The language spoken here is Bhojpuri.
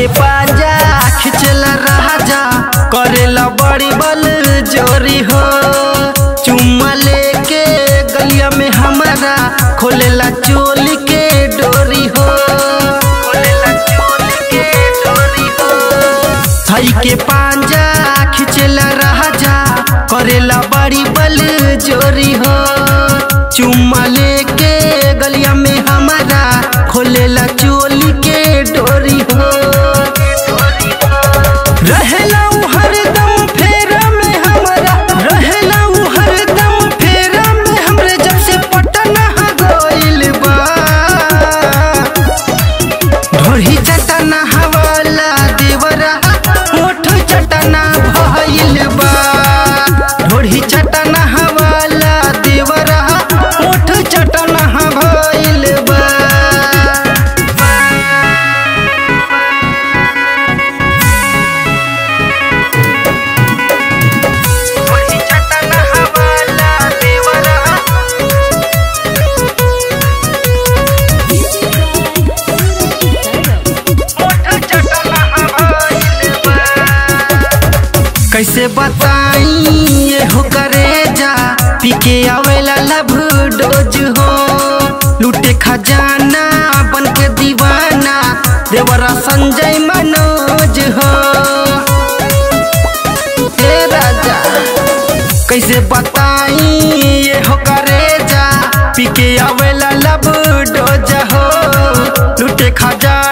पाजा खिचला राजा करेला बड़ी बल जोरी हो चुम्मा लेके गलिया में हमारा खोलेला चोली के डोरी हो खोलेला चोली के डोरी हो हई के पांजा खिचला राजा करेला बड़ी बल जोरी हो चुम्मा लेके गलिया में हमारा खोलेला चोली के डोरी हो रहेला उ हरदम फेरा में हमारा रहेला उ हरदम फेरा में हमरे जब से पटना गइल बा ढोरी चटना हवाला देवरा ओठ चटना भइल बा ढोरी चटना हवाला देवरा ओठ चटना भइल बा ढोरी चटना हवाला देवरा कैसे बताई ये हो करे जा पी के आवेला लभ डोज हो लूटे खजाना बन के दीवाना देवरा संजय मनोज हो हे राजा कैसे बताई ये हो करे जा पी के आवेला लब डोज हो लूटे खजाना